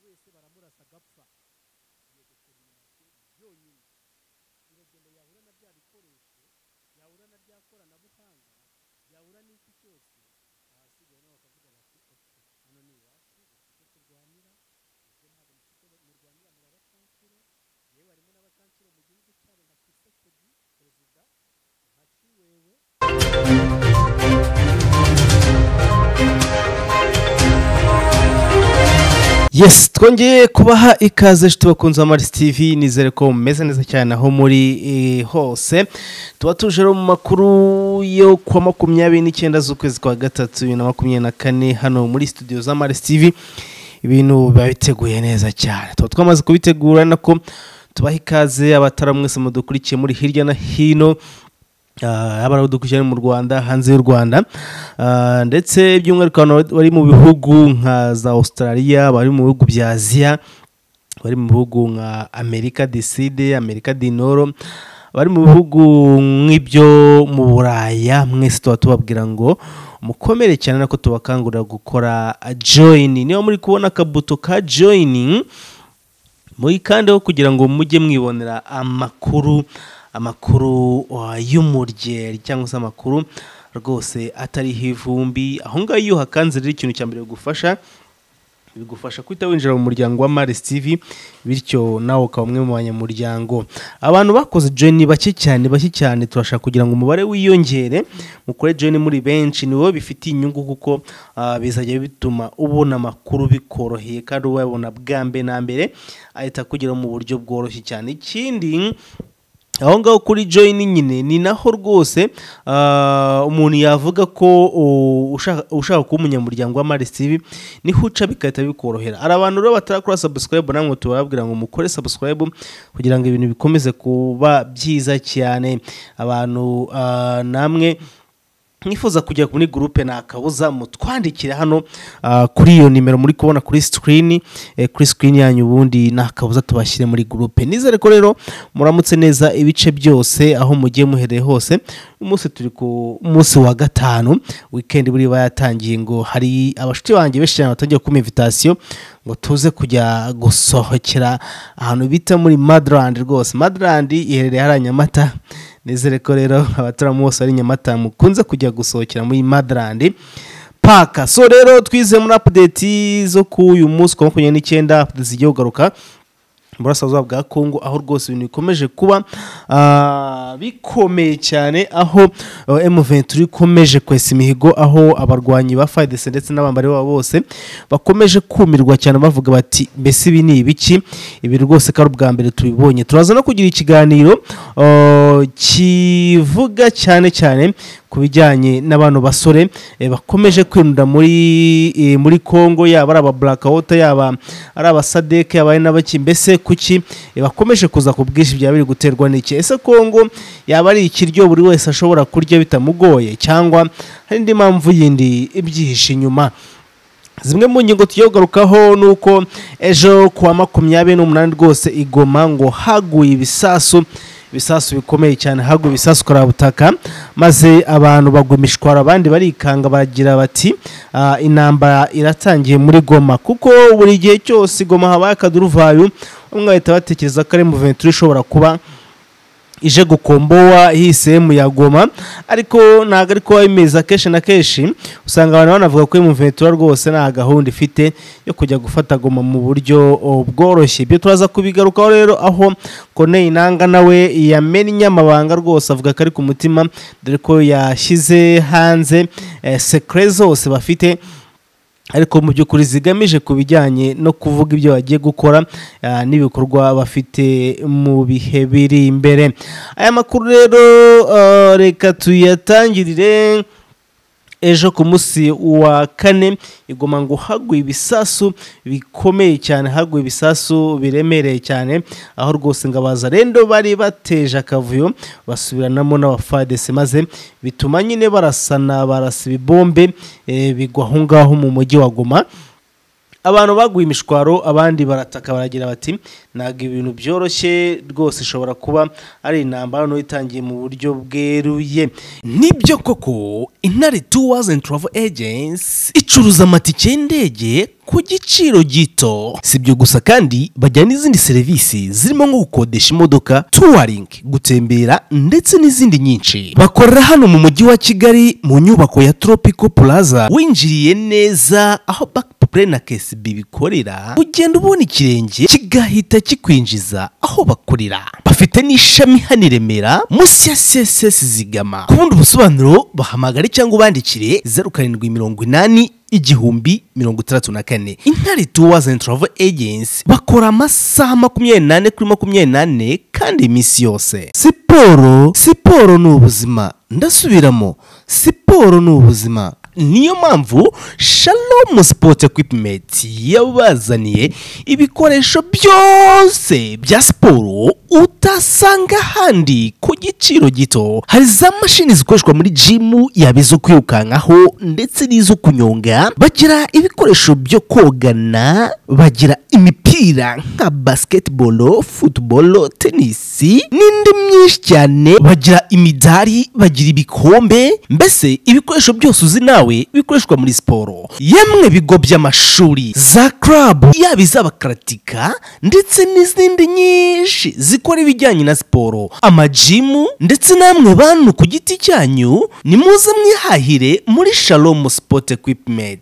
wese baramurasa agapfa iyo determination yonyine urugendo yahura na bya bikoresho yahura na bya koranabuhanga yahura n'iki cyose ahasigaye nabo bakavuga bati oke hano ni iwacu dufite ibyo turwanira ibyo ntabwo mufite murwanira muri abakansire yewe harimo n'abakansire mu gihugu cyabo nka kisekedi perezida nka ciwewe yesi twongeye kubaha ikaze tubakunze amarisi tivi nizere ko mumeze neza cyane aho muri eh, hose tuba tuje rero mu makuru yo kuwa makumyabiri n'icyenda z'ukwezi kwa gatatu bibiri na makumyabiri na kane hano muri studio za marisi tivi ibintu biba biteguye neza cyane tuba twamaze kubitegura nako tubaha ikaze abatara mwese mudukurikiye muri hirya na hino yaba ari dukurikirana mu rwanda hanze y'u rwanda Ah, ndetse by'umwihariko abantu bari- bari mu bihugu nka za australia bari mu bihugu bya aziya bari mu bihugu nka amerika di side amerika di noro bari mu bihugu nk'ibyo mu buraya mwese tuba tubabwira ngo mukomere cyane nako tubakangurira gukora joyini niba muri kubona akabuto ka joyini muyikandeho kugira ngo mujye mwibonera amakuru amakuru uh, y'umuryeri cyangwa se amakuru rwose atariho ivumbi aho ngaho iyo uhakanze rero ikintu cya mbere bigufasha bigufasha guhita winjira mu muryango wa Maris TV bityo nawe ukaba umwe mu banyamuryango abantu bakoze join ni bake cyane bake cyane turashaka kugira ngo umubare wiyongere mukore join muri benshi ni wowe bifitiye inyungu kuko ah, bizajya bituma ubona amakuru bikoroheye kandi ubabona bwa mbe na mbere ahita akugeraho mu buryo bworoshye cyane ikindi aho ngaho kuri join nyine ni naho rwose ah, umuntu yavuga ko u- ushaka- ushaka kuba umunyamuryango wa Maris TV niho uca bigahita bikorohera hari abantu rero batarakora subscribe namwe tubabwira ngo mukore subscribe kugira ngo ibintu bikomeze kuba byiza cyane abantu ah, namwe mwifuza kujya muri gurupe nta kabuza mutwandikira hano ah, kuri iyo nimero muri kubona kuri sikirini kuri sikirini yanyu ubundi nta kabuza tubashyire muri gurupe nizere ko rero muramutse neza ibice byose aho mugiye muhereye hose umunsi turi ku munsi wa gatanu wikendi buriya yatangiye ngo hari abashuti banjye benshi cyane batangiye kumva invitasiyo ngo tuze kujya gusohokera ahantu bita muri madarandi rwose madarandi iherereye hariya nyamata nizere ko rero abaturamu bose bari i nyamata mukunze kujya gusohokera muri madarandi paka so rero twize muri apudeti zo ku uyu munsi kuwa makumyabiri n'icyenda apudeti zigiye kugaruka mu burasirazuba bwa kongo aho rwose ibintu bikomeje kuba ah, bikomeye cyane aho M23 ikomeje kwesa imihigo aho abarwanyi ba FARDC ndetse n'abambari babo bose bakomeje kumirwa cyane bavuga bati mbese ibi ni ibiki ibi rwose ko ari ubwa mbere tubibonye turaza no kugira ikiganiro ah, kivuga cyane cyane ku bijyanye n'abantu basore eh, bakomeje kwinjira muri eh, muri Kongo yaba ari aba Black Water yaba ari aba Sadek yaba ari n'abaki mbese kuki eh, bakomeje kuza ku bwinshi byaba biri guterwa n'iki ese Kongo yaba ari ikiryo buri wese ashobora kurya bitamugoye cyangwa hari indi mpamvu yindi ibyihishe inyuma zimwe mu ngingo tugiye kugarukaho ni uko ejo kuwa makumyabiri n'umunani rwose igoma ngo haguye ibisasu ibisasu bikomeye cyane haguye ibisasu korabutaka maze abantu bagwa imishwaro abandi barikanga baragira bati "Ah, intambara iratangiye muri goma kuko buri gihe cyose igoma habaye akaduruvayo bamwe bahita batekereza ko ari muventuri ishobora kuba ije gukombowa hisemu ya goma ariko ntabwo ari kuba bimeze akenshi na kenshi usanga abantu banavuga ko imuventura rwose nta gahunda ifite yo kujya gufata goma mu buryo o, bworoshye ibyo turaza kubigarukaho rero aho koneye inanga nawe yamennye amabanga rwose avuga ko ari ku mutima dore ko yashyize hanze eh, sekere zose bafite ariko mu by'ukuri zigamije ku bijyanye no kuvuga ibyo bagiye gukora ah, n'ibikorwa bafite mu bihe biri imbere aya makuru rero ah, reka tuyatangirire ejo ku munsi wa kane igoma ngo haguye ibisasu bikomeye cyane haguye ibisasu biremereye cyane aho rwose ngabaza rendo bari bateje akavuyo basubiranamo n'abafadese maze bituma nyine barasana barasa ibibombe eh, bigwa aho ngaho mu mujyi wa goma abantu baguye imishwaro abandi barataka baragira bati ntabwo ibintu byoroshye rwose ishobora kuba ari intambara nto itangiye mu buryo bweruye nibyo koko intare tours and travel agents icuruza amatike y'indege ku giciro gito si ibyo gusa kandi bajyana n'izindi serivisi zirimo nko gukodesha imodoka touring gutembera ndetse n'izindi nyinshi bakorera hano mu mujyi wa kigali mu nyubako ya tropical plaza winjiriye neza aho backpre na kcb bikorera ugenda ubona ikirenge kigahita kikwinjiza aho bakorera bafite n'ishami hano i remera munsi ya css zigama ku bundi busobanuro bahamagare cyangwa ubandikire zeru karindwi mirongo inani igihumbi mirongo itandatu na kane intare tours and travel agency bakora amasaha makumyabiri n'ane kuri makumyabiri n'ane kandi iminsi yose siporo siporo ni ubuzima ndasubiramo siporo ni ubuzima niyo mpamvu shalom sport equipment yabazaniye ibikoresho byose bya siporo utasanga ahandi ku giciro gito hari za mashini zikoreshwa muri jimu yaba izo kwirukankaho ndetse n'izo kunyonga bagira ibikoresho byo kogana bagira imipira nka basketball football tennis n'indi myinshi cyane bagira imidari bagira ibikombe mbese ibikoresho byose uzi nawe bikoreshwa muri siporo yemwe bigo by'amashuri za club yaba iz'abakaratika ndetse n'izindi nyinshi zikora ibijyanye na siporo amajimu ndetse namwe bantu ku giti cyanyu ni muze mwihahire muri shalom sport equipment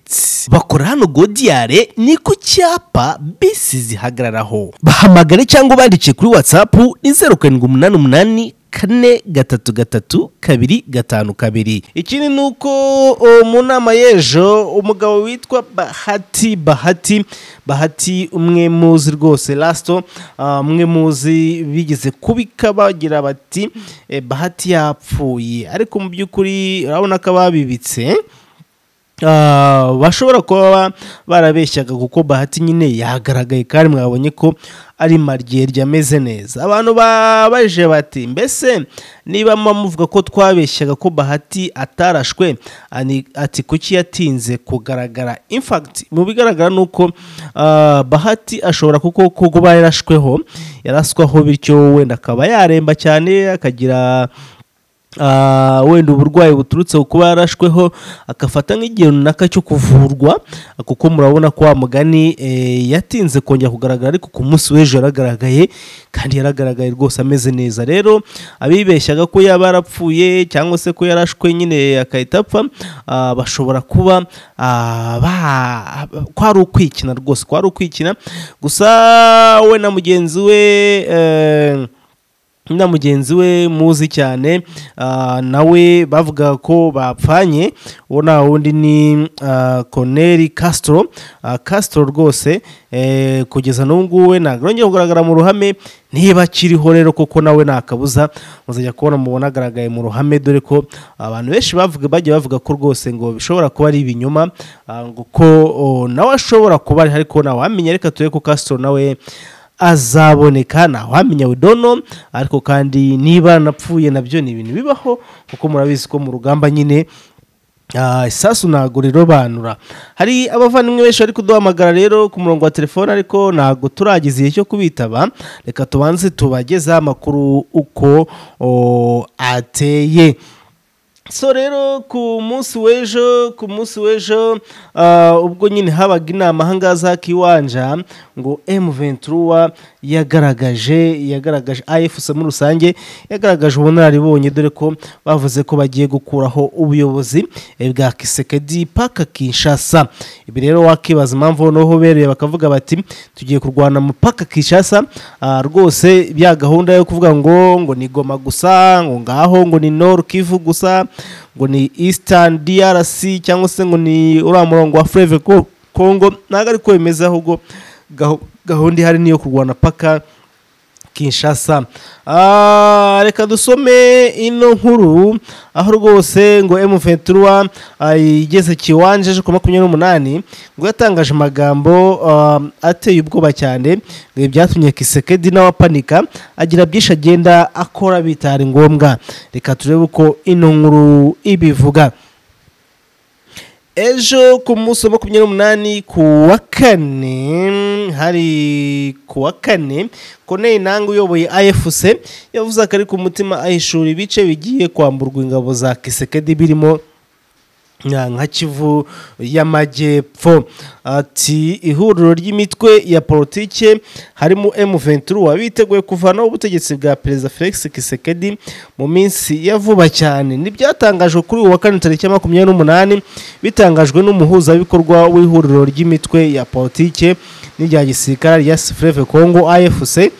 bakora hano godiyare ni ku cyapa bisi zihagararaho bahamagare cyangwa ubandike kuri whatsapp ni zeru karindwi umunani umunani kane gatatu gatatu kabiri gatanu kabiri ikindi ni uko uh, mu nama y'ejo umugabo witwa bahati bahati bahati umwe muzi rwose lasito umwe muzi bigeze kubika bagira bati eh, bahati yapfuye ariko mu by'ukuri urabona ko ababibitse Ah, bashobora kuba barabeshyaga kuko bahati nyine yagaragaye kandi mwabonye ko ari mariye ryameze neza abantu babaje bati mbese niba muvuga ko twabeshyaga ko bahati atarashwe ani- ati kuki yatinze kugaragara infagiti mu bigaragara ni uko ah, bahati ashobora kuko kuba yarashweho yaraswaho bityo wenda akaba yaremba cyane akagira Ah, wenda uburwayi buturutse ku kuba yarashweho agafata nk'igihe runaka cyo kuvurwa kuko murabona ko wa mugani eh, yatinze kongera kugaragara ariko ku munsi w'ejo yaragaragaye kandi yaragaragaye rwose ameze neza rero abibeshyaga ko yaba yarapfuye cyangwa se ko yarashwe nyine agahita apfa ah, bashobora kuba ah, ba- ko ari ukwikina rwose ko ari ukwikina gusa we na mugenzi we eh, na mugenzi we muzi cyane ah, nawe bavuga ko bapfanye uwo nta wundi ni ah, Cornel Castro Ah, Castro rwose eh, kugeza n'ubu ngubu we ntabwo arongera kugaragara mu ruhame niba akiriho rero kuko nawe nta kabuza muzajya kubona mubona agaragaye mu ruhame dore ko abantu benshi bavuga bagiye bavuga ko rwose ngo bishobora kuba ari ibinyoma ah, ngo ko oh, nawe ashobora kuba ari ariko ntawamenya reka turebe ko Castro nawe azaboneka ntawamenya widono ariko kandi niba napfuye nabyo ni ibintu bibaho kuko murabizi ko mu rugamba nyine ah, isasu ntabwo rirobanura hari abavandimwe benshi bari kuduhamagara rero ku murongo wa telefone ariko ntabwo turageza igihe cyo kubitaba reka tubanze tubagezeho amakuru uko o, ateye so rero ku munsi w'ejo ku munsi w'ejo ah, ubwo nyine habaga inama ahangaha za kiwanja ngo M23 yagaragaje yagaragaje AFC muri rusange yagaragaje ubunararibonye dore ko bavuze ko bagiye gukuraho ubuyobozi eh, bwa Kisekedi paka Kinshasa ibi rero wakibaza impamvu noneho beruye bakavuga bati tugiye kurwana mu paka Kinshasa ah, rwose bya gahunda yo kuvuga ngo ngo ni Goma gusa ngo ngaho ngo ni Nord Kivu gusa ngo ni Eastern DRC cyangwa se ngo ni uriya murongo wa Fleuve Co- Congo ntabwo ariko bimeze ahubwo gahu- gahunda ihari niyo kurwana paka Kinshasa Ah, reka dusome ino nkuru aho rwose ngo M23 ah, igeze kiwanje ku makumyabiri n'umunani ngo yatangaje amagambo ah, ateye ubwoba cyane ngo ibi byatumye Kisekedi nawe apanika agira byinshi agenda akora bitari ngombwa reka turebe uko ino nkuru ibivuga ejo ku munsi wa makumyabiri n'umunani ku wa kane hari ku wa kane koneye ntango uyoboye afc yavuze akari ku mutima ahishura ibice bigiye kwamburwa ingabo za kisekedi birimo nka kivu y'amajyepfo ati ihuriro ry'imitwe ya politike harimo emu venturu wabiteguye kuvanaho ubutegetsi bwa perezida felix kisekedi mu minsi ya vuba cyane ntibyatangajwe kuri uyu wa kane tariki ya makumyabiri n'umunani bitangajwe n'umuhuzabikorwa w'ihuriro ry'imitwe ya politike n'irya gisirikare rya sifureve kongo afc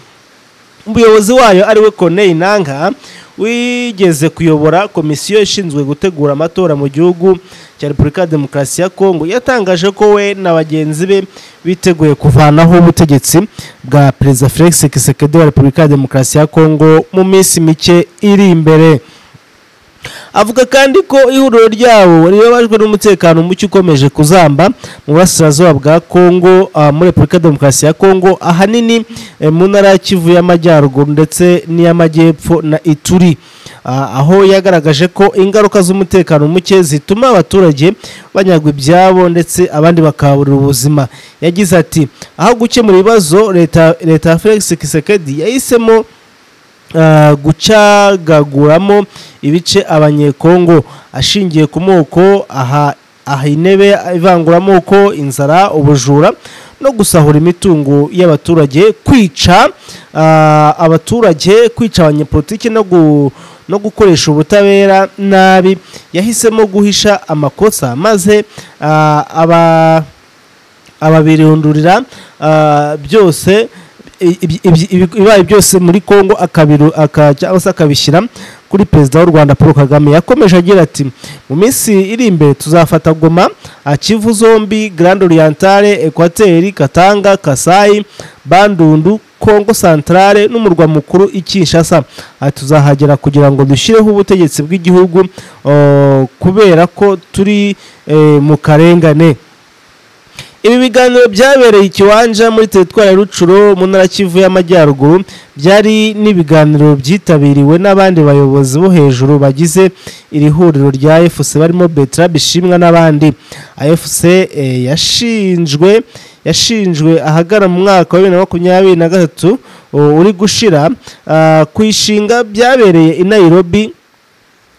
umuyobozi wayo ariwe koneye nanga wigeze kuyobora komisiyo ishinzwe gutegura amatora mu gihugu cya repubulika ya demokarasi ya kongo yatangaje ko we na bagenzi be biteguye kuvanaho ubutegetsi bwa perezida felix kisekedi wa repubulika ya demokarasi ya kongo mu minsi mike iri imbere avuga kandi ko ihuriro ryabo ribabajwe n'umutekano muke ukomeje kuzamba mu burasirazuba bwa kongo ah, muri repubulika ya demokarasi ya kongo ahanini eh, mu ntara ya kivu y'amajyaruguru ndetse n'iy'amajyepfo na ituri Ah, aho yagaragaje ko ingaruka z'umutekano muke zituma abaturage banyagwa ibyabo ndetse abandi bakaburira ubuzima yagize ati aho gukemura ibibazo leta leta ya felix kisekedi yahisemo ah, gucagaguramo ibice abanyekongo ashingiye ku moko aha aha intebe ivanguramoko inzara ubujura no gusahura imitungo y'abaturage kwica ah, abaturage kwica abanyepolitiki no gu no gukoresha ubutabera nabi yahisemo guhisha amakosa maze ah, aba ababirundurira ah, byose ibi- ibi- ibi- ibibaye byose muri congo akabiru- aka- cyangwa se akabishyira kuri perezida w'u rwanda paul kagame yakomeje agira ati mu minsi iri imbere tuzafata goma ah, kivu zombi grand orientale ekwateri katanga kasayi bandundu congo centrale n'umurwa mukuru i kinshasa Ah, tuzahagera kugira ngo dushyireho ubutegetsi bw'igihugu oh, kubera ko turi eh, mu karengane ibi biganiro byabereye ikiwanja muri teritwari ya rucuro mu ntara kivu y'amajyaruguru byari n'ibiganiro byitabiriwe n'abandi bayobozi bo hejuru bagize iri huriro rya fc barimo betra bishimwa n'abandi fc yashinjwe yashinjwe ahagana mu mwaka wa bibiri na makumyabiri na gatatu u- uri gushira ah, ku ishinga byabereye i nairobi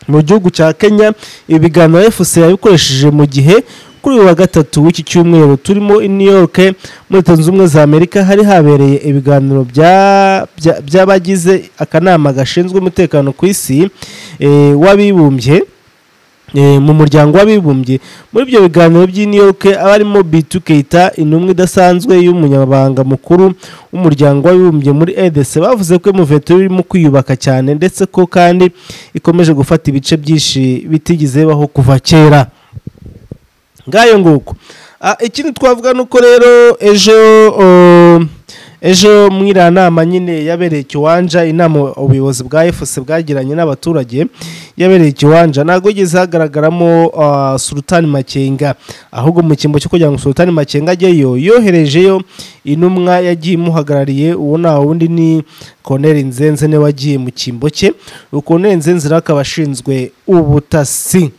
mu gihugu cya kenya ibiganiro fc yabikoresheje mu gihe kuri uyu wa gatatu w'iki cyumweru turimo i new york muri leta zunze ubumwe za amerika hari habereye ibiganiro bya- bya- by'abagize akanama gashinzwe umutekano ku isi eh, w'abibumbye eh, mu muryango w'abibumbye muri ibyo biganiro by'i New York abarimo Bitu Keita intumwa idasanzwe y'umunyamabanga mukuru w'umuryango w'abibumbye muri EDC bavuze ko Muveto irimo kwiyubaka cyane ndetse ko kandi ikomeje gufata ibice byinshi bitigeze baho kuva kera ngayo nguko Ah, ikindi twavuga ni uko rero ejo oh, ejo muri iriya nama nyine yabereye ikiwanja inama ubuyobozi bwa efuse bwagiranye n'abaturage yabereye ikiwanja ntabwo igeze hagaragaramo ah, sultani makenga ahubwo mu cyimbo cyo kugira ngo sultani makenga ajyeyo yoherejeyo intumwa yagiye imuhagarariye uwo nta wundi ni koneri nzenze niwe wagiye mu cyimbo cye koneri nzenze rero akaba ashinzwe ubutasi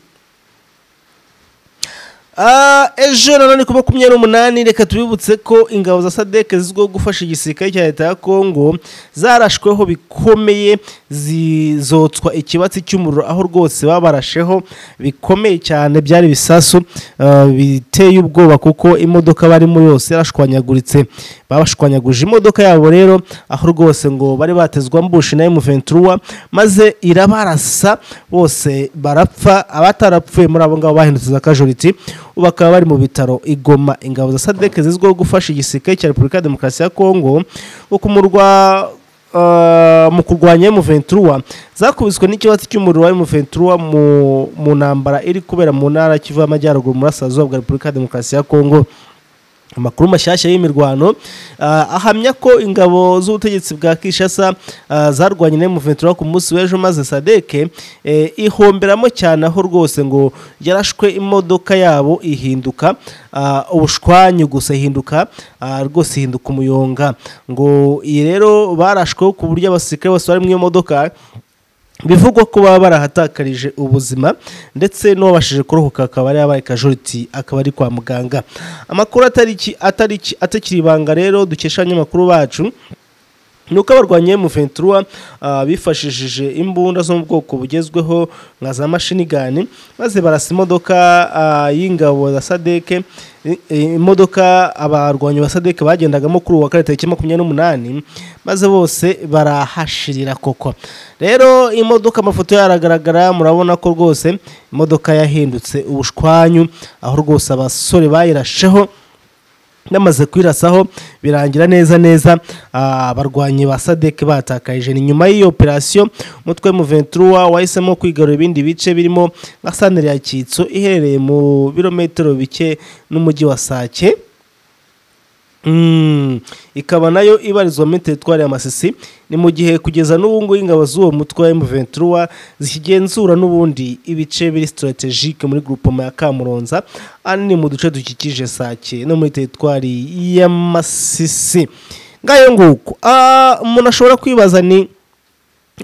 Ah, ejo nanone ku makumyabiri n'umunani reka tubibutse ko ingabo za sadek zizwiho gufasha igisirikare cya leta ya kongo zarashweho bikomeye zizotswa ikibatsi cy'umuriro aho rwose babarasheho bikomeye cyane byari ibisasu ah, biteye ubwoba kuko imodoka barimo yose yarashwanyaguritse babashwanyaguje imodoka yabo rero aho rwose ngo bari batezwa mbushi na M23 maze irabarasa bose barapfa abatarapfuye muri abo ngabo bahindutse za casualty ubu bakaba bari mu bitaro igoma ingabo za sadek zizwiho gufasha igisirikare cya repubulika ya demokarasi ya kongo wo kumurwa Uh, mu kurwanya M23 zakubiswe n'ikibatsi cy'umuriro wa M23 mu, mu ntambara iri kubera mu ntara Kivu y'Amajyaruguru mu burasirazuba bwa Repubulika ya Demokarasi ya Kongo amakuru mashyashya y'imirwano ah, ahamya ko ingabo z'ubutegetsi bwa kinshasa ah, zarwanye na M23 ku munsi w'ejo maze sadeke eh, ihomberamo cyane aho rwose ngo yarashwe imodoka yabo ihinduka ah, ubushwanyu gusa ihinduka ah, rwose ihinduka umuyonga ngo iyi rero barashweho ku buryo abasirikare bose bari mu iyo modoka bivugwa ko baba barahatakarije ubuzima ndetse n'uwabashije kurohoka akaba ari yabaye kajoriti akaba ari kwa muganga amakuru atariki atariki atakiri ibanga rero dukesha abanyamakuru bacu ni uko abarwanya M23 ah, bifashishije imbunda zo mu bwoko bugezweho nka za mashinigani maze barasa imodoka ah, y'ingabo za sadeke i- i- imodoka abarwanyi ba sadeke bagendagamo kuri uwa kane tariki makumyabiri n'umunani maze bose barahashirira koko rero imodoka amafoto yayo aragaragara murabona ko rwose imodoka yahindutse ubushwanyu aho rwose abasore bayirasheho namaze kwirasaho birangira neza neza ah, abarwanyi ba sadek batakajije ni nyuma y'iyo operasiyo umutwe mu ventura wahisemo kwigarura ibindi bice birimo nka santere ya kitso iherereye mu birometero bike n'umujyi wa sake Mm, ikaba nayo ibarizwa muri teritwari ya masisi ni mu gihe kugeza n'ubu ngubu ingabo z'uwo mutwe wa M23 zikigenzura n'ubundi ibice biri sitarategike muri grupoma ya kamuronza ahanini mu duce dukikije sake no muri teritwari ya masisi ngayo nguko Ah, umuntu ashobora kwibaza ni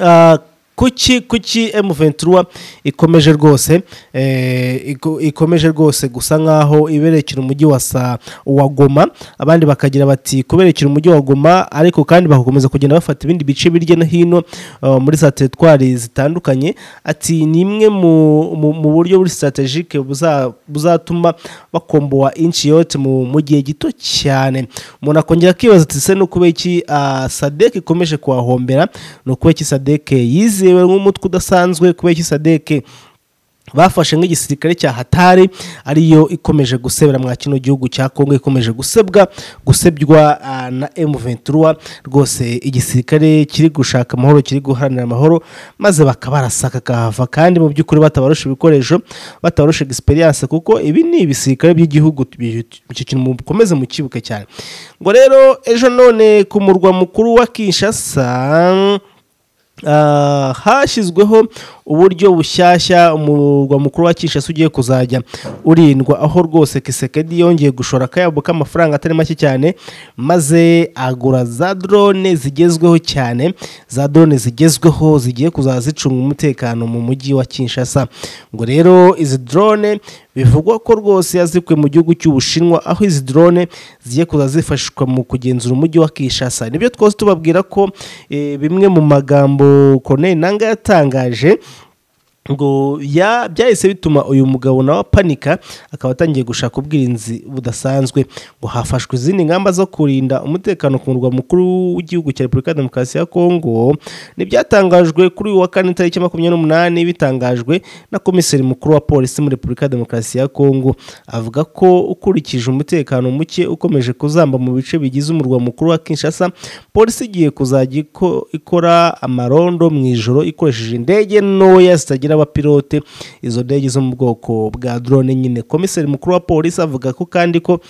Ah, kuki kuki M23 ikomeje rwose eh, iko- ikomeje rwose gusa nkaho iberekera umujyi wa sa wa Goma abandi bakagira bati kuberekera umujyi wa Goma ariko kandi bagakomeza kugenda bafata ibindi bice birya no hino ah, muri za teritwari zitandukanye ati ni imwe mu, mu, mu buryo buri strategique buza- buzatuma bakomboa inchi yote mu, mu gihe gito cyane umuntu akongera akibaza ati se nuko iki ah, sadek ikomeje kuhahombera ni ukuba iki sadek yizewe nk'umutwe udasanzwe kuba iki sadek bafashe nk'igisirikare cya hatari ariyo ikomeje gusebera mwa kino gihugu cya kongo ikomeje gusebwa gusebywa ah, na M23 rwose igisirikare kiri gushaka amahoro kiri guharanira amahoro maze bakabarasaka kahava kandi mu by'ukuri batabarusha ibikoresho batabarusha experience kuko ibi ni ibisirikare by'igihugu bi- icyo kintu mukomeze mukibuke cyane ngo rero ejo none ku murwa mukuru wa Kinshasa Ah, hashyizweho uburyo bushyashya umurwa mukuru wa Kinshasa ugiye kuzajya urindwa aho rwose Kisekedi yongeye gushora akayabo k'amafaranga atari make cyane maze agura za drone zigezweho cyane za drone zigezweho zigiye kuzaza zicunga umutekano mu mujyi wa Kinshasa ngo rero izi drone bivugwa ko rwose yazikuye mu gihugu cy'Ubushinwa aho izi drone zigiye kuza zifashishwa mu kugenzura umujyi wa Kinshasa nibyo twose tubabwira ko eh, bimwe mu magambo Corneille Nangaa yatangaje ngo ya byahise bituma uyu mugabo nawe apanika akaba atangiye gushaka ubwirinzi budasanzwe ngo hafashwe izindi ngamba zo kurinda umutekano ku murwa mukuru w'igihugu cya repubulika ya demokarasi ya kongo ntibyatangajwe kuri uyu wa kane tariki makumyabiri n'umunani bitangajwe na komiseri mukuru wa polisi muri repubulika ya demokarasi ya kongo avuga ko ukurikije umutekano muke ukomeje kuzamba mu bice bigize umurwa mukuru wa kinshasa polisi igiye kuzajya iko- ikora amarondo mu ijoro ikoresheje indege ntoya zitagira abapilote izo ndege zo mu bwoko bwa drone nyine komiseri mukuru wa polisi avuga ko kandi ko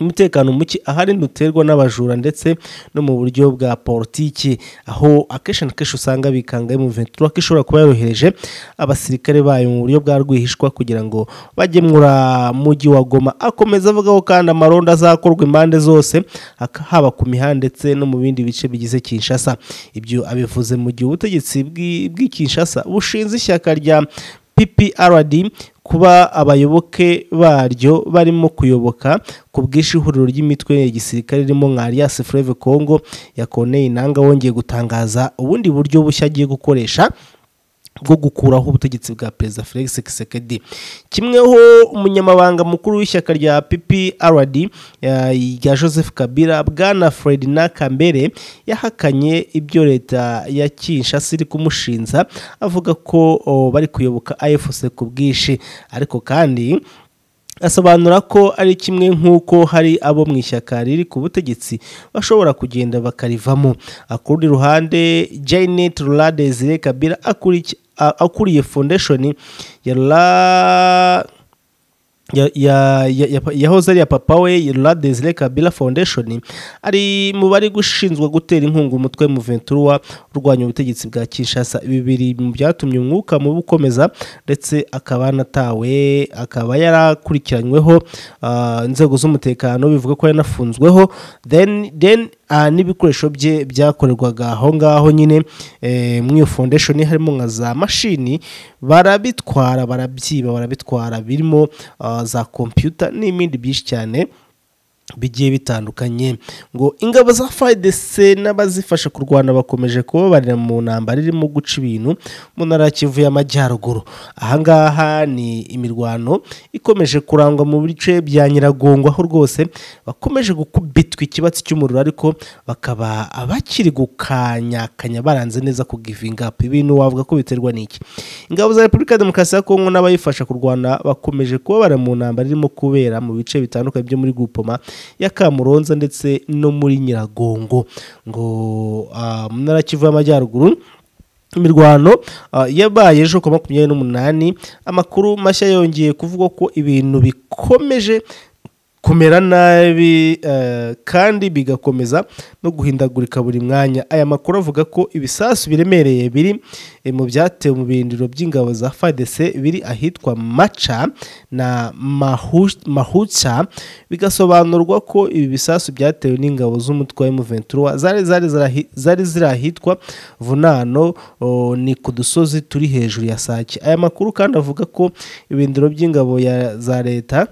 umutekano muke ahari ntuterwa n'abajura ndetse no mu buryo bwa politiki aho akenshi na kenshi usanga bikanga M23 ko ishobora kuba yarohereje abasirikare bayo mu buryo bwa rwihishwa kugira ngo bajye muri mujyi wa Goma akomeza avuga ko kandi amaronda azakorwa impande zose hak- haba ku mihanda ndetse no mu bindi bice bigize Kinshasa ibyo abivuze mu gihe ubutegetsi bw'i bw'i Kinshasa bushinze ishyaka rya PPRD kuba abayoboke baryo barimo kuyoboka ku bw'ishihuriro ry'imitwe ya gisirikare irimo nka Alias Fleuve Congo ya Corneille Nangaa wongeye gutangaza ubundi buryo bushya agiye gukoresha bwo gukuraho ubutegetsi bwa perezida Felix Tshisekedi kimweho umunyamabanga mukuru w'ishyaka rya PPRD eh, rya Joseph Kabila bwana Ferdinand Kambere yahakanye ibyo leta ya Kinshasa iri kumushinza avuga ko oh, bari kuyoboka AFC ku bwinshi ariko kandi asobanura ko ari kimwe nk'uko hari abo mu ishyaka riri ku butegetsi bashobora kugenda bakarivamo akurundi ruhande janet rura desire kabira akuriki- a- akuriye foundation ya la ya- ya- ya- ya- yahoze ari iya papa we La Desire Kabila Foundation ari mu bari gushinzwe gutera inkunga umutwe mu Ventura urwanya ubutegetsi bwa Kinshasa ibi biri mu byatumye umwuka mubi ukomeza ndetse akaba anatawe akaba yarakurikiranyweho ah, inzego z'umutekano bivuga ko yanafunzweho then then ah, n'ibikoresho bye byakorerwaga aho ngaho nyine eh, muri iyo foundation harimo nka za mashini barabitwara barabyiba barabitwara birimo ah, za computer n'ibindi byinshi cyane bigiye bitandukanye ngo ingabo za fidc n'abazifasha kurwana bakomeje kubabarira mu ntambara irimo guca ibintu mu ntara ya kivu y'amajyaruguru ahangaha ni imirwano ikomeje kurangwa mu bice bya nyiragongo aho rwose bakomeje gukubitwa ikibatsi cy'umuriro ariko bakaba bakiri gukanyakanya baranze neza ku givinga ibintu wavuga ko biterwa n'iki ingabo za repubulika ya demokarasi ya kongo n'abayifasha kurwana bakomeje kubabara mu ntambara irimo kubera mu bice bitandukanye byo muri gupoma ya kamuronza ndetse no muri nyiragongo ngo ah, mu ntara kivu y'amajyaruguru imirwano ah, yabaye ejo ku wa makumyabiri n'umunani amakuru mashya yongeye kuvuga ko ibintu bikomeje kumera nabi eh, kandi bigakomeza no guhindagurika buri mwanya aya makuru avuga ko ibisasu biremereye biri eh, mu byatewe mu birindiro by'ingabo za FARDC biri ahitwa Macha na Mahu- Mahucha bigasobanurwa ko ibi bisasu byatewe n'ingabo z'umutwe wa M23 zari zari zarahi- zari ziri ahitwa Vunano o, ni ku dusozi turi hejuru ya Sake aya makuru kandi avuga ko ibirindiro by'ingabo ya- za leta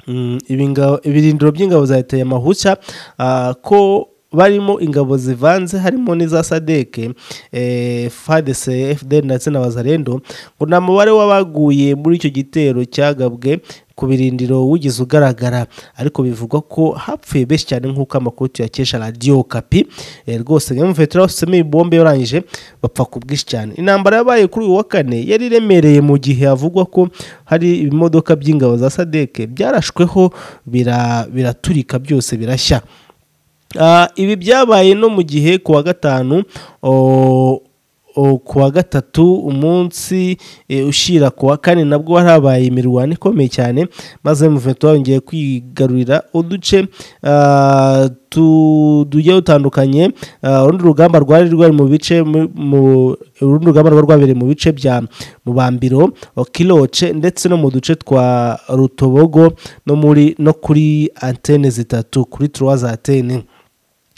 Mm, ibinga- ibirindiro by'ingabo za leta ya mahushya ah, ko barimo ingabo zivanze harimo n'iza sadeke eh, fadese fdr ndetse na bazarendo ngo nta mubare w'abaguye muri icyo gitero cyagabwe ku birindiro wigeze ugaragara ariko bivugwa ko hapfuye benshi cyane nk'uko amakuru tuyakesha radiyo kapi Eh, rwose nka mufetera usomeye ibombe yarangije bapfa ku bwinshi cyane intambara yabaye kuri uyu wa kane yari iremereye mu gihe havugwa ko hari ibimodoka by'ingabo za sadeke byarashweho bira- biraturika byose birashya Ah, ibi byabaye no mu gihe ku wa gatanu o- o- ku wa gatatu umunsi eh, ushyira ku wa kane nabwo harabaye imirwano ikomeye cyane maze muvento yongeye kwigarurira uduce ah, tu- tugiye dutandukanye Ah, urundi rugamba rwari rwari mu bice mu- mu- urundi rugamba rwari rwabereye mu bice bya mubambiro kiloce ndetse no mu duce twa rutobogo no muri no kuri antene zitatu kuri turuwa za antene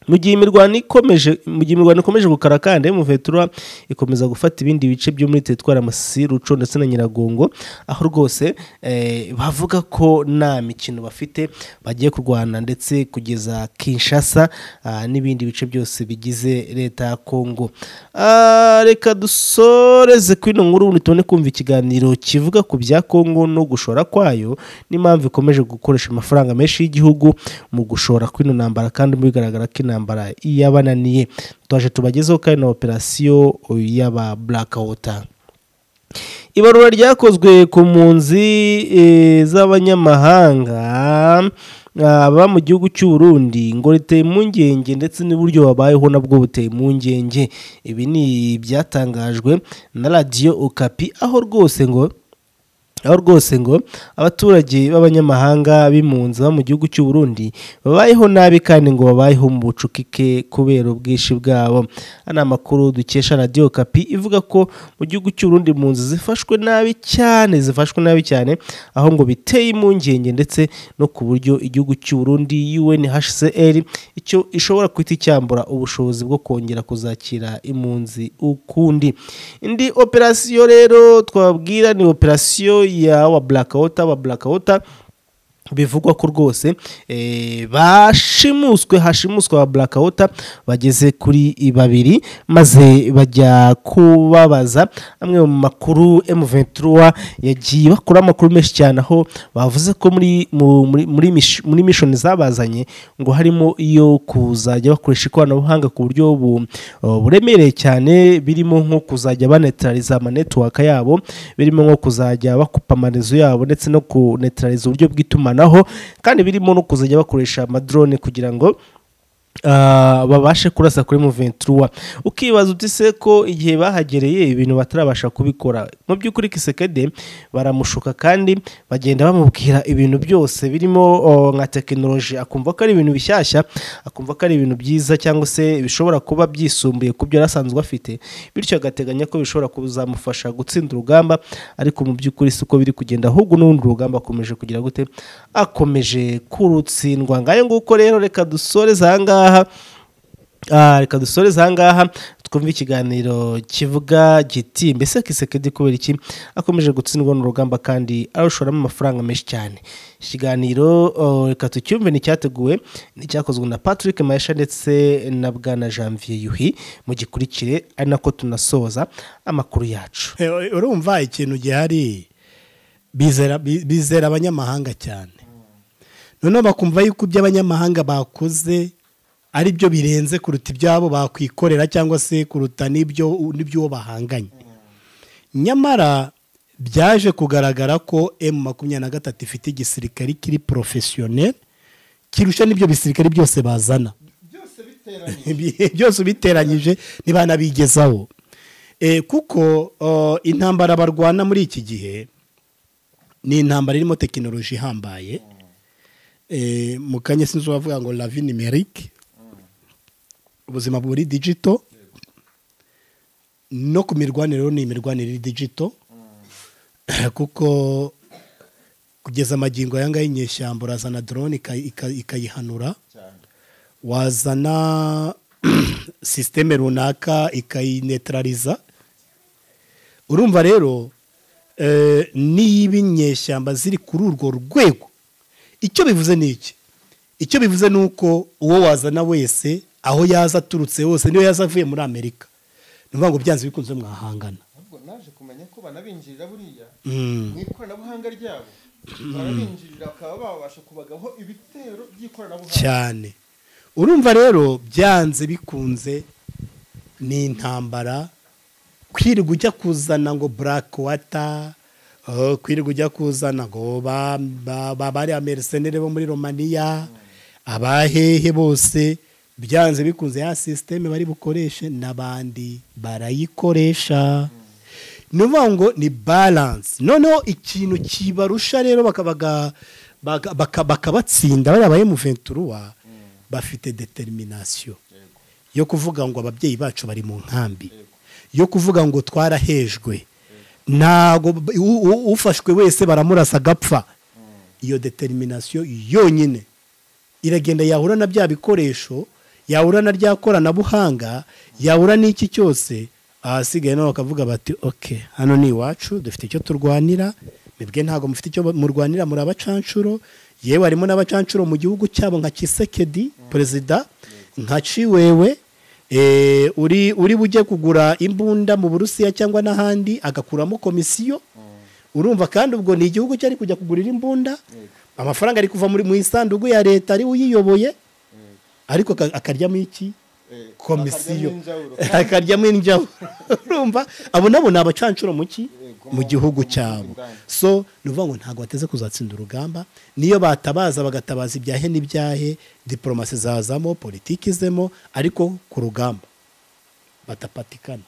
mu gihe imirwano ikomeje mu gihe imirwano ikomeje gukara kandi muvetura ikomeza gufata ibindi bice byo muri teritwari amasisi ruco ndetse na nyiragongo aho rwose eh, bavuga ko nta mikino bafite bagiye kurwana ndetse kugeza kinshasa ah, n'ibindi bice byose bigize leta ya kongo Ah, reka dusoreze kuri ino nkuru ubundi tubone kumva ikiganiro kivuga ku bya kongo no gushora kwayo n'impamvu ikomeje gukoresha amafaranga menshi y'igihugu mu gushora kuri ino ntambara kandi bigaragara ko intambara yabananiye twaje tubagezeho kandi na operasiyo y'aba blackwater ibarura ryakozwe ku mpunzi eh, z'abanyamahanga ah, baba mu gihugu cy'uburundi ngo riteye impungenge ndetse n'uburyo babayeho nabwo buteye impungenge ibi ni ibyatangajwe na radiyo okapi aho rwose ngo aho rwose ngo abaturage b'abanyamahanga b'impunzi bo mu gihugu cy'u Burundi babayeho nabi kandi ngo babayeho mu bucukike kubera ubwinshi bwabo ana amakuru dukesha radiyo kapi ivuga ko mu gihugu cy'u Burundi impunzi zifashwe nabi cyane zifashwe nabi cyane aho ngo biteye impungenge ndetse no ku buryo igihugu cy'u Burundi UNHCR icyo ishobora kwita icyambura ubushobozi bwo kongera kuzakira impunzi ukundi indi operasiyo rero twabwira ni operasiyo ya wa blackwater wa blackwater bivugwa ko rwose eh, bashimuswe hashimuswe ba blackwater bageze kuri babiri maze bajya kubabaza amwe mu makuru M23 yagiye bakora amakuru menshi cyane aho bavuze ko muri mu- muri muri mish- muri mission zabazanye ngo harimo iyo kuzajya bakoresha ikoranabuhanga ku buryo bu- uh, buremereye cyane birimo nko kuzajya banetraliza amanetiwaka yabo birimo nko kuzajya bakupa amarezo yabo ndetse no kunetraliza uburyo bw'itumanaho kandi birimo no kuzajya bakoresha amadrone kugira ngo ah, babashe kurasa kuri mu 23 ukibaza uti se ko igihe bahagereye ibintu batarabasha kubikora mu mu by'ukuri kisekede baramushuka kandi bagenda bamubwira ibintu byose birimo oh, nka tekinoloji akumva ko ari ibintu bishyashya akumva ko ari ibintu byiza cyangwa se bishobora kuba byisumbuye ku byo yari asanzwe afite bityo agateganya ko bishobora kuzamufasha gutsinda urugamba ariko mu by'ukuri si uko biri kugenda ahubwo n'urundi rugamba akomeje kugira gute akomeje kurutsindwa ngayo nguko rero reka dusoreze aha ngaha Ah, reka dusoreze aha ngaha twumve ikiganiro kivuga giti mbese kisekedi kubera iki akomeje gutsindwa n'urugamba kandi arushoramo amafaranga menshi cyane iki kiganiro oh, reka tucyumve ni icyateguwe ni icyakozwe na patrick mahesha ndetse na bwana janvier yuhi mugikurikire ari nako tunasoza amakuru yacu Eh, urumva ikintu gihari bizera bi- bizera abanyamahanga cyane noneho bakumva yuko ibyo abanyamahanga bakoze ari byo birenze kuruta ibyabo bakwikorera cyangwa se kuruta n'ibyo n'ibyo bahanganye nyamara byaje kugaragara ko emu makumyabiri na gatatu ifite igisirikare kiri porofesiyoneri kirusha n'ibyo bisirikare byose bazana byose ubiteranyije ntibanabigezaho Eh, kuko oh, intambara barwana muri iki gihe ni intambara irimo tekinoloji ihambaye Eh, mu kanya sinzi uwavuga ngo lavi nimerike ubuzima buri digito no ku mirwanire rero ni imirwanire iri digito kuko kugeza amagingo aya ngaya inyeshyamba urazana drone ika- ika- ikayihanura wazana sisiteme runaka ikayinetarariza urumva rero eh, niba inyeshyamba ziri kuri urwo rwego icyo bivuze ni iki icyo bivuze ni uko uwo wazana wese aho yaza aturutse hose niyo yaza avuye muri amerika ni ukuvuga ngo byanze bikunze mwahangana ahubwo naje kumenya ko banabinjirira buriya Mm. mu ikoranabuhanga ryabo barabinjirira bakaba babasha kubagaho ibitero by'ikoranabuhanga cyane urumva rero byanze bikunze ni intambara kwirirwa ujya kuzana ngo burake wata oh, kwirirwa ujya kuzana ngo ba- ba- ba- bariya merisenere bo muri romaniya abahehe bose byanze bikunze ya sisiteme bari bukoreshe n'abandi barayikoresha ni ukuvuga ngo ni baranse noneho ikintu kibarusha rero bakabaga- baka- baka- bakabatsinda bariya ba emu venturuwa bafite deteriminasiyo yo kuvuga ngo ababyeyi bacu bari mu nkambi yo kuvuga ngo twarahejwe ntago b- u- u- ufashwe wese baramurasa agapfa iyo deteriminasiyo yonyine iragenda yahura na bya bikoresho yahura na rya koranabuhanga yahura n'iki cyose ahasigaye nabo bakavuga bati oke hano ni iwacu dufite icyo turwanira mwebwe ntabwo mufite icyo murwanira muri abacanshuro yewe harimo n'abacanshuro mu gihugu cyabo nka kisekedi perezida nka ciwewe eh, uri uri bujye kugura imbunda mu burusiya cyangwa n'ahandi agakuramo komisiyo urumva kandi ubwo ni igihugu cyari kujya kugurira imbunda amafaranga ari kuva muri mu isanduku ya leta ari uyiyoboye ariko aka- akaryamo iki Eh, komisiyo akaryamo injawuro. akaryamo injawuro urumva abo nabo ni abacanshuro mu ki Yego, mu mu- gihugu mu- mu- cyabo indani. so ni ukuvuga ngo ntabwo bateze kuzatsinda urugamba niyo batabaza bagatabaza ibyahe n'ibyahe diporomasi zazamo politiki izemo ariko ku rugamba batapatikana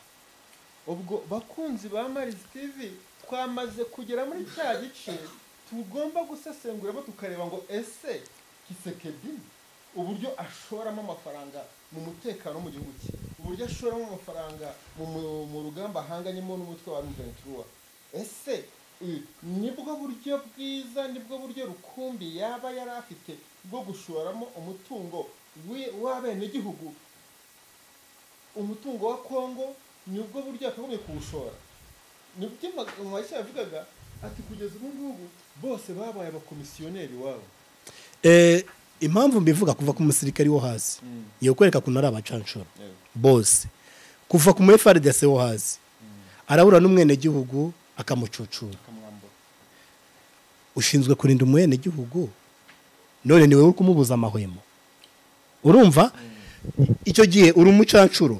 ubwo bakunzi ba maris tv twamaze kugera muri cya gice tugomba gusesenguramo tukareba ngo ese kisekedi uburyo ashoramo amafaranga mu mutekano wo mu gihugu cye uburyo ashoramo amafaranga mu, mu, mu rugamba ahanganyemo n'umutwe wa ruventura ese eh, nibwo buryo bwiza nibwo buryo rukumbi yaba yari afite bwo gushoramo umutungo w'i- w'abenegihugu umutungo wa kongo nibwo buryo yakagombye kuwushora nibyo mwashya yavugaga ati kugeza ubu ngubu bose babaye abakomisiyoneri iwabo Eh, impamvu mbivuga kuva ku musirikare wo hasi ni ukwereka ukuntu ari abacanshuro bose kuva ku mu FRDC wo hasi arabura n'umwenegihugu akamucucura akamwambura ushinzwe kurinda umwenegihugu none ni wowe uri kumubuza amahwemo urumva icyo gihe uri umucanshuro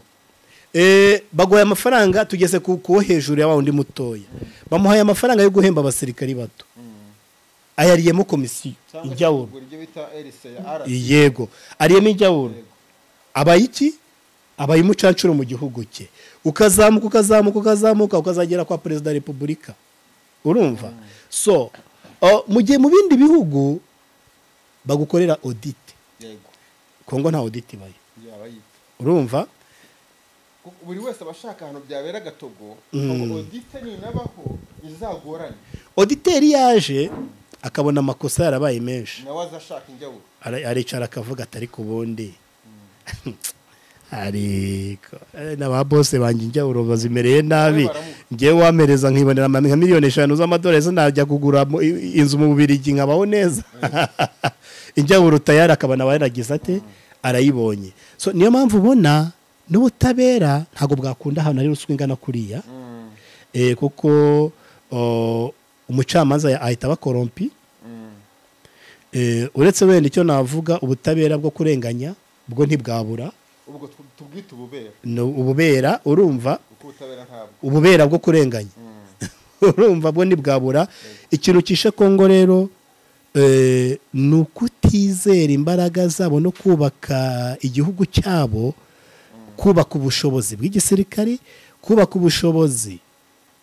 Eh, baguhaye amafaranga tugeze ku kuwo hejuru ya wa wundi mutoya bamuhaye amafaranga yo guhemba abasirikari bato ayariyemo komisiyo cyangwa se injyawuro kugura ibyo bita erise ya ara yego ariyemo injyawuro abayiki abaye umucancuro mu gihugu cye ukazamuka ukazamuka ukazamuka ukazagera kwa perezida wa repubulika urumva so uh, mu gihe mu bindi bihugu bagukorera odite yego kongo nta odite ibayo yaba yitwa urumva Kuko buri wese aba ashaka ahantu byabera gatogo ngo odite ninabaho izagorane oditeri yaje akabona amakosa yarabaye menshi nawe aza ashaka injyawuro Ara- aricara akavuga atari ku bundi ariko eh, n'aba bose banjye njyawuro bazimereye nabi baramuha. ngewe wampereza nkibonera ama- nka miliyoni eshanu z'amadolari zo najya kugura mu- i- inzu mu bubirigi nkabaho neza injyawuro tayari akaba nawe yaragize ate arayibonye so niyo mpamvu ubona n'ubutabera ntabwo bwakunda ahantu hari ruswa ingana kuriya Eh, kuko oh, umucamanza ya- ahita abakorompi Eh, uretse wenda icyo navuga ubutabera bwo kurenganya bwo ntibwabura ubwo tu- tubwite ububera ni ububera urumva kuko ubutabera ntabwo ububera bwo kurenganya urumva bwo ntibwabura ikintu kishe kongo rero eh, ni ukutizera imbaraga zabo no kubaka igihugu cyabo kubaka ubushobozi bw'igisirikare kubaka ubushobozi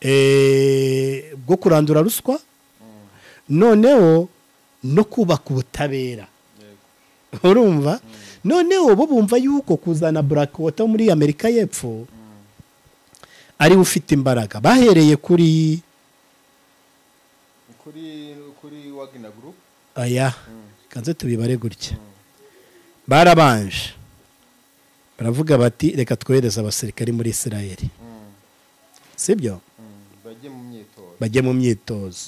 eh, bwo kurandura ruswa noneho no kubaka ubutabera yego urumva noneho bo bumva yuko kuzana black water muri amerika y'epfo ari we ufite imbaraga bahereye kuri kuri kuri wagina group aya kanze tubibare gutya barabanje baravuga bati reka twohereze abasirikari muri israeli sibyo Mm, bajye mu myitozo bajye mu myitozo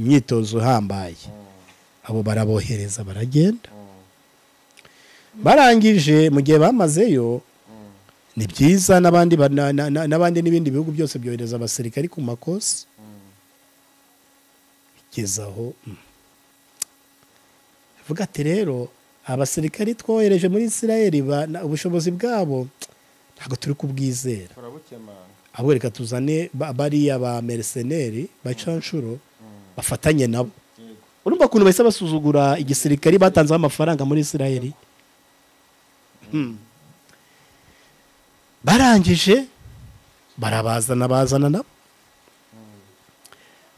imyitozo ihambaye abo barabohereza baragenda barangije mu gihe bamazeyo ni byiza n'abandi ba- na- na- na- n'abandi n'ibindi bihugu byose byohereza abasirikari ku makosa kugeza aho mm. avuga ati rero abasirikari twohereje muri israeli ba- na- ubushobozi bwabo ntabwo turi kubwizera turabukemanga ahubwo reka tuzane ba- bariya ba merceneri bacanshuro bafatanye nabo yego urumva ukuntu bahise basuzugura igisirikari batanzeho amafaranga muri israeli Hmm. barangije barabazana bazana nabo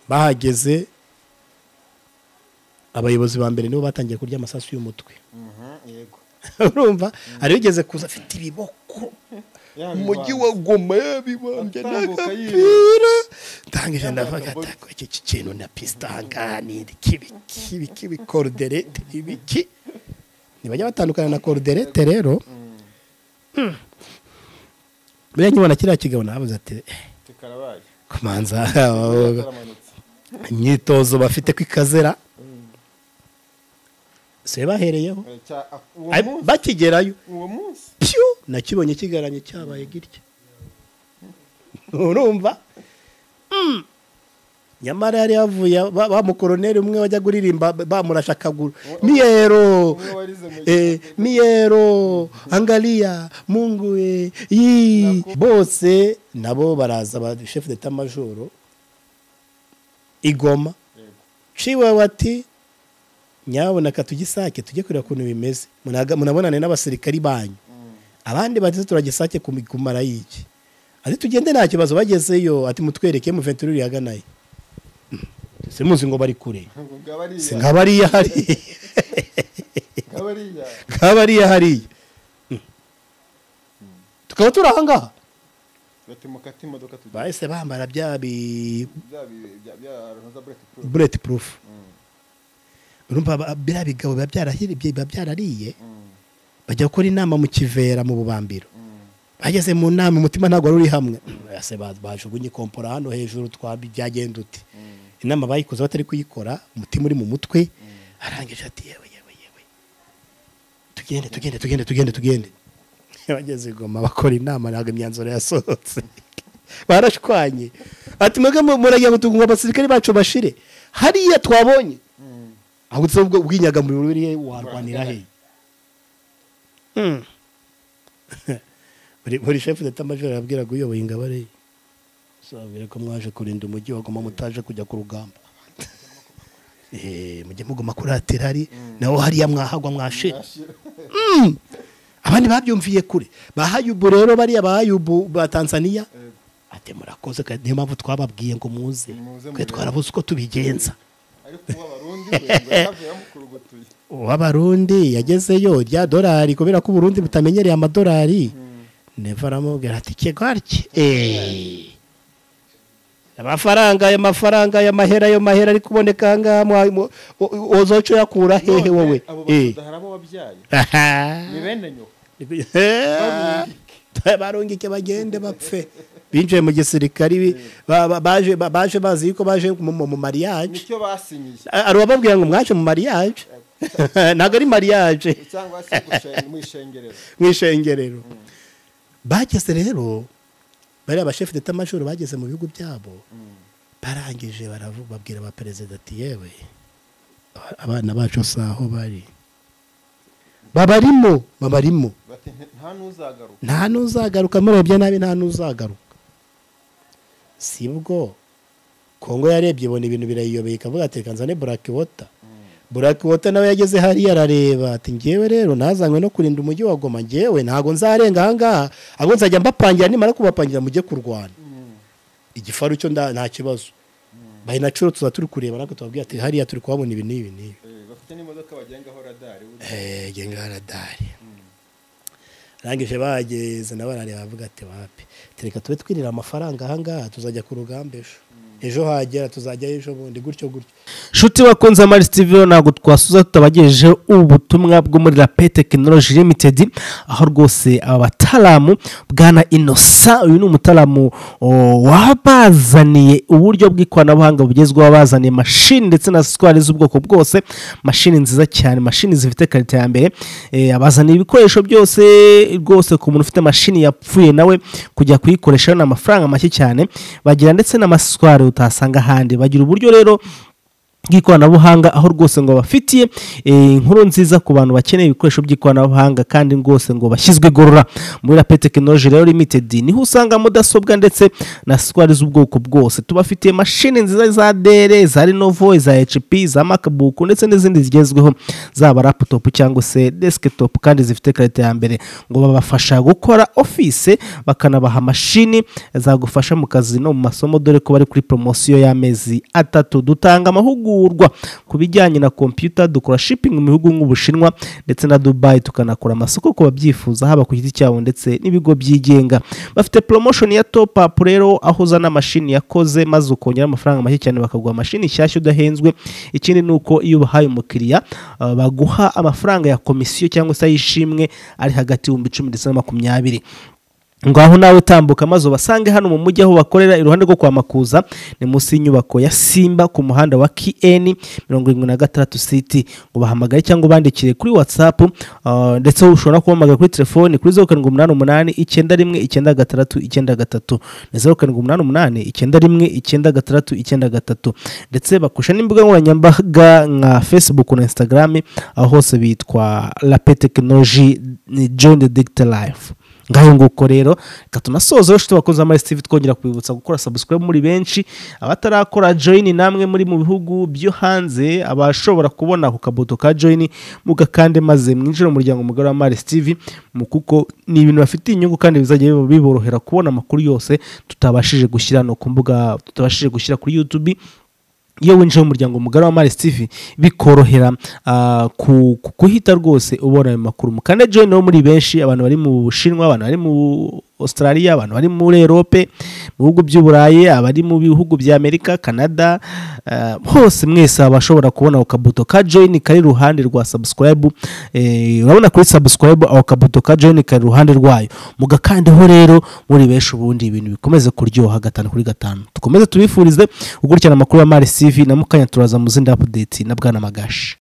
bahageze abayobozi ba mbere nibo batangiye kurya amasasu y'umutwe Mhm, yego urumva hari ugeze kuza afite ibiboko umujyi wa goma yabibambye Atambuka n'agapira ndangije ndavuga ati "Ako iki ki- kintu na pisitangani kibi kibi kibi koruderete ibiki ntibajya batandukana na koruderete rero Hmm. buriya nkibona kiriya kigabo nabaza ati "Eh, tukarabaye kumanza turamanutse imyitozo bafite ku ikazera sibe bahereyeho Eh, cya- ah, uwo Ay, munsi bakigerayo uwo munsi pyu nakibonye kigaranye cyabaye gitya urumva Mm. nyamara yari yavuye ba ba mukoroneri umwe wajya kuririmba bamurasha akaguru miyero umwe warize mu eh, miyero angaliya munguwe yi bose nabo baraza ba chef d'etat majoro igoma yego ciwe bati nyabona katugisake tujye kureba ukuntu bimeze Munaga- munabonane n'abasirikari banyu abandi bati turagisake ku- kumara iki ati tugende nta kibazo bagezeyo ati mutwereke muventure uri haganaye se muzi ngo bari kure ngo ngabariya si nka bariya hariya ngabariya nka bariya hariya Mm. tukaba turi ahangaha bati mukate imodoka tujya bahise bambara bya bi bya bi- bya bya runza bureti puru bureti purufu urumva ba- biriya bigabo biba byarahiri- biba byarariye bajya gukora inama mu kivera mu bubambiro bageze mu nama umutima ntabwo wari uri hamwe ese ba- bajugunye ikompora hano hejuru twambi byagenda uti inama bayikoze batari kuyikora umutima uri mu mutwe arangije ati yewe yewe yewe tugende tugende tugende tugende tugende bageze i goma bakora inama ntabwo imyanzuro yasohotse barashwanye ati mwebwe mu- muragira ngo tugumva abasirikare bacu bashire hariya twabonye ahubwo se ubwo ubwinyagamubiri buriya warwanira he Hmm. buri buri shefu d'etat major yabwiraga uyoboye ingabare ye sababwira ko mwaje kurinda umujyi wagoma mutaje kujya ku rugamba Eh, mujye muguma kuratira hari naho hariya mwahagwa mwashira ashira Mm. abandi babyumviye kure bahayubu rero bariya bahayubu ba tanzania ati murakoze kandi niyo mpamvu twababwiye ngo muze Muze twe murebe. twarabuze uko tubigenza ariko ubu abarundi wenda havuye bamukurugutuye uw'abarundi yagezeyo rya dorari kubera ko uburundi butamenyereye amadorari neva aramubwira ati kigarike eee amafaranga ayo mafaranga ayo mahera ayo mahera ari kuboneka aha ngaha mwa- mu- o- o- ozoca uyakura hehe wowe None abo Eh. basudaha harabo wabyaye Aha. ni bene nyoko barungike bagende bapfe binjiye mu gisirikare ibi- ba- ba- baje ba- baje bazi yuko baje mu mu- mu mariage nicyo basinyiye A- hari uwababwira ngo mwaje mu mariage ntabwo ari mariage cyangwa se gushe- mu ishengerero mu ishengerero bageze rero bariya bashefu d'etamajoro bageze mu bihugu byabo barangije baravu- babwira ba perezida ati yewe abana bacu si aho bari babarimo babarimo bati "Nti- nta n'uzagaruka nta n'uzagaruka murebye nabi nta n'uzagaruka si bwo kongo yarebye ibona ibintu birayiyobeye ikavuga ati reka nzane buraki wota buraki wota nawe yageze hariya arareba ati ngewe rero nazanywe no kurinda umujyi wa goma ngewe ntabwo nzarenga ahangaha ahubwo nzajya mbapangira nimara kubapangira mujye kurwana igifaru cyo nda- nta kibazo bayinacuro tuza turi kureba natwe tubabwira ati hariya turi kuhabona ibi n'ibi n'ibi Eh, bafite n'imodoka bagengaho radari buriya. Eh, nge ngaradari arangije bageze nabo barareba bavuga ati wapi tereka tube twirira amafaranga ahangaha tuzajya ku rugamba ejo ejo hagera tuzajyayo ejo bundi gutyo gutyo nshuti bakunze amari sitiviyo ntabwo twasuza tutabagejeje ubutumwa bwo muri rape tekinoloji limitedi aho rwose aba bataramu bwana inosa uyu ni umutaramu o, wabazaniye uburyo bw'ikoranabuhanga bugezweho bazaniye mashini ndetse na sitwari z'ubwoko bwose mashini nziza cyane mashini zifite karite ya mbere Eh, abazaniye ibikoresho byose rwose ku muntu ufite mashini yapfuye nawe kujya kuyikoresha ni amafaranga make cyane bagira ndetse n'amasitwari utasanga ahandi bagira uburyo rero bw'ikoranabuhanga aho rwose ngo bafitiye inkuru nziza ku bantu bakeneye ibikoresho by'ikoranabuhanga kandi rwose ngo bashyizwe igorora muri rape tekinoloji rero limitedi niho usanga mudasobwa ndetse na sitwari z'ubwoko bwose tubafitiye mashini nziza za dere za rinovo za hp za macbook ndetse n'izindi zigezweho zaba laputopu cyangwa se desikitopu kandi zifite karite ya mbere ngo babafasha gukora ofise bakanabaha amashini zagufasha mu kazi no mu masomo dore ko bari kuri poromosiyo y'amezi atatu dutanga amahugurwa ku bijyanye na kompiyuta dukora shipingi mu bihugu nk'ubushinwa ndetse na dubayi tukanakora amasoko ku babyifuza haba ku giti cyabo ndetse n'ibigo byigenga bafite poromoshoni ya top up rero aho uzana mashini yakoze maze ukongera amafaranga make cyane bakaguha mashini nshyashya udahenzwe ikindi ni uko iyo ubahaye umukiriya uh, baguha amafaranga ya komisiyo cyangwa se ay'ishimwe ari hagati y'ibihumbi icumi ndetse na makumyabiri ngaho nawe tambuka maze ubasange hano mu mujyi aho bakorera iruhande rwo kwa makuza ni munsi y'inyubako ya simba ku muhanda wa kn mirongo irindwi na gatandatu siti ubahamagare cyangwa ubandikire kuri whatsapp uh, ndetse ushobora no kubahamagara kuri telefoni kuri zeru karindwi umunani umunani icyenda rimwe icyenda gatandatu icyenda gatatu ni zeru karindwi umunani umunani icyenda rimwe icyenda gatandatu icyenda gatatu ndetse bakoresha n'imbuga nkoranyambaga nka facebook na instagram aho hose bitwa rape tekinoloji john the dicta life ngaho nguko rero reka tunasoze inshuti bakunze amari steve twongera kubibutsa gukora subscribe muri benshi abatarakora join namwe muri mu bihugu byo hanze abashobora kubona ako kabuto ka join mugakande maze mwinjire mu muryango mugari wa mari steve mu kuko ni ibintu bafitiye inyungu kandi bizajya biba- biborohera kubona amakuru yose tutabashije gushyira no ku mbuga tutabashije gushyira kuri youtube iyo winjiye mu muryango mugari wa Maris TV bikorohera ah, ku- ku- kuhita rwose ubona ayo makuru mukande join rero muri benshi abantu bari mu Bushinwa abantu bari mu Australia abantu bari muri Europe mu bihugu by'Uburayi abari mu bihugu bya Amerika Canada ah, hose mwese abashobora kubona ako kabuto ka join kari iruhande rwa subscribe eh, urabona kuri subscribe ako kabuto ka join kari iruhande rwayo mugakandeho rero muri benshi ubundi ibintu bikomeze kuryoha gatanu kuri gatanu tukomeze tubifurize gukurikirana amakuru ya mari sivi na mukanya turaza mu zindi apudeti na bwana magashi